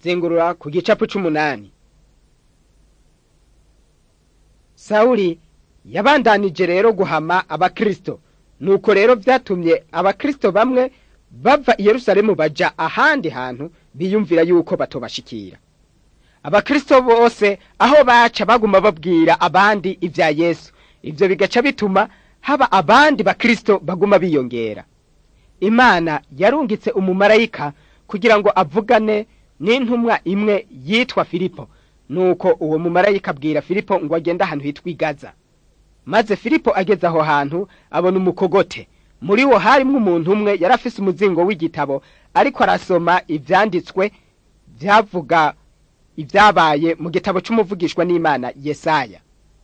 zengurura ku gicapu c'umunani sawuli yabandanije rero guhama abakristo nuko rero vyatumye abakristo bamwe bava i yerusalemu baja ahandi hantu biyumvira yuko batobashikira abakristo bose aho baca baguma babwira abandi ivya yesu ivyo bigaca bituma haba abandi bakristo baguma biyongera imana yarungitse umumarayika kugira ngo avugane n'intumwa imwe yitwa filipo nuko uwo mumarayika abwira filipo ngo agende ahantu hitwa igaza maze filipo ageze aho hantu abona umukogote muri wo harimwo umuntu umwe yari afise umuzingo w'igitabo ariko arasoma ivyanditswe vyavuga ibyabaye mu gitabo c'umuvugishwa n'imana yesaya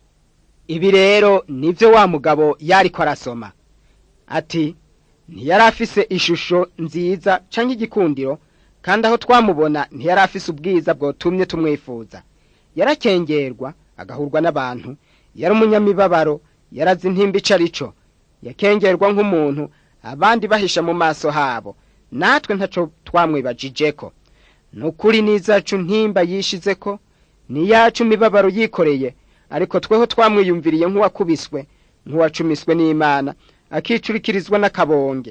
ibi rero nivyo wa mugabo yariko arasoma ati ntiyari afise ishusho nziza canke igikundiro kandi aho twamubona ntiyari afise ubwiza bwotumye tumwifuza yarakengerwa agahurwa n'abantu yari umunyamibabaro yarazi intimba ico arico yakengerwa nk'umuntu abandi bahisha mu maso habo natwe ntaco twamwibajijeko nukuri n'izacu ntimba yishizeko niyacu imibabaro yikoreye ariko tweho twamwiyumviriye nk'uwakubiswe nk'uwacumiswe n'imana akicurikirizwa n'akabonge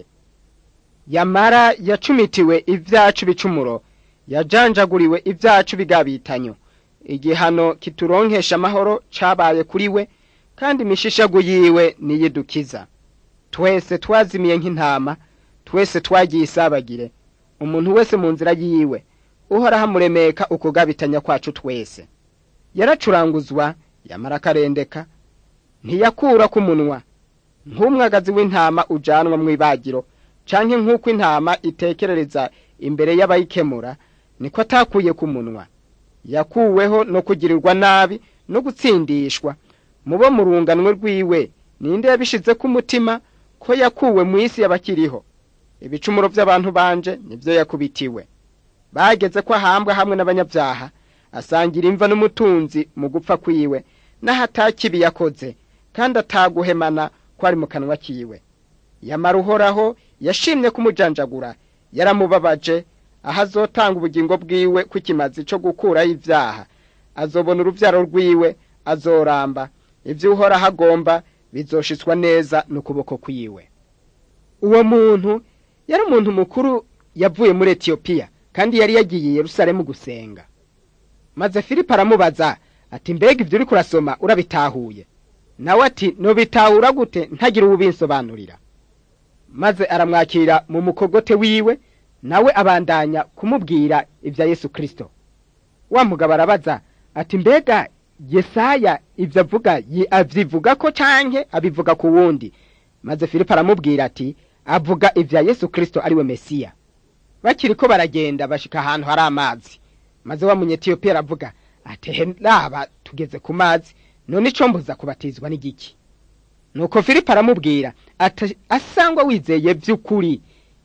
yamara yacumitiwe ivyacu bicumuro yajanjaguriwe ivyacu bigabitanyo igihano kituronkesha amahoro cabaye kuri we kandi imishishago yiwe niyidukiza twese twazimiye nk'intama twese twagiye isabagire umuntu wese mu nzira yiwe uhoraho amuremeka ukugabitanya kwacu twese yaracuranguzwa yamara akarendeka ntiyakura ku munwa nk'umwagazi w'intama ujanwa mw'ibagiro canke nk'uko intama itekerereza imbere y'abayikemura niko atakuye ku munwa yakuweho no kugirirwa nabi no gutsindishwa mubo mu runganwe rwiwe ninde yabishize ku mutima ko yakuwe mu isi y'abakiriho ibicumuro by'abantu banje nibyo yakubitiwe bageze ko ahambwa hamwe n'abanyabyaha asangira imva n'umutunzi mu gupfa kwiwe n'aho atakibi yakoze kandi ataguhemana ko ari mu kanwa kiwe yamara uhoraho yashimye kumujanjagura yaramubabaje aho azotanga ubugingo bwiwe kw'ikimazi co gukuraho ivyaha azobona uruvyaro rwiwe azoramba ivyo uhoraho agomba bizoshitswa neza n'ukuboko kwiwe uwo muntu yari umuntu mukuru yavuye muri etiyopiya kandi yari yagiye i yerusalemu gusenga maze filipo aramubaza ati mbega ivyo uriko urasoma urabitahuye nawe ati nobitahura gute ntagira uwubinsobanurira maze aramwakira mu mukogote wiwe nawe abandanya kumubwira ibya yesu kristo wa mugabo arabaza ati mbega yesaya ibyo avuga avyivuga ko canke abivuga ku wundi maze filipo aramubwira ati avuga ibya yesu kristo ariwe mesiya bakiriko baragenda bashika ahantu hari amazi maze wa munyetiyopiya aravuga ati raba tugeze ku mazi none ico mbuza kubatizwa n'igiki nuko filipo aramubwira ati asangwa wizeye vy'ukuri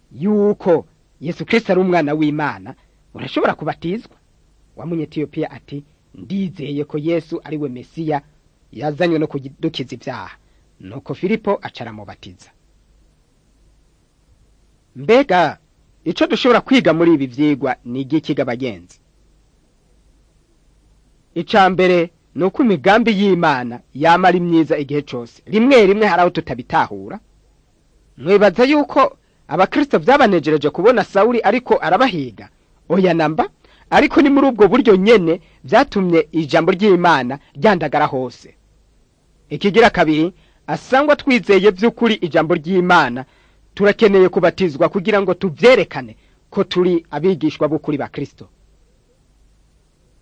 yuko yesu kristo ari umwana w'imana urashobora kubatizwa wa munyetiyopiya ati ndizeye ko yesu ari we mesiya yazanywe no kudukiza ibyaha nuko filipo aca aramubatiza mbega ico dushobora kwiga muri ibi vyigwa ni igikiga bagenzi ica mbere ni uko imigambi y'imana yama ari myiza igihe cose rimwe rimwe hari aho tutabitahura mwibaza yuko abakristo vyabanejereje kubona sawuli ariko arabahiga oya namba ariko ni muri ubwo buryo nyene vyatumye ijambo ry'imana ryandagara hose ikigira kabiri asangwa twizeye vy'ukuri ijambo ry'imana turakeneye kubatizwa kugira ngo tuvyerekane ko turi abigishwa b'ukuri ba kristo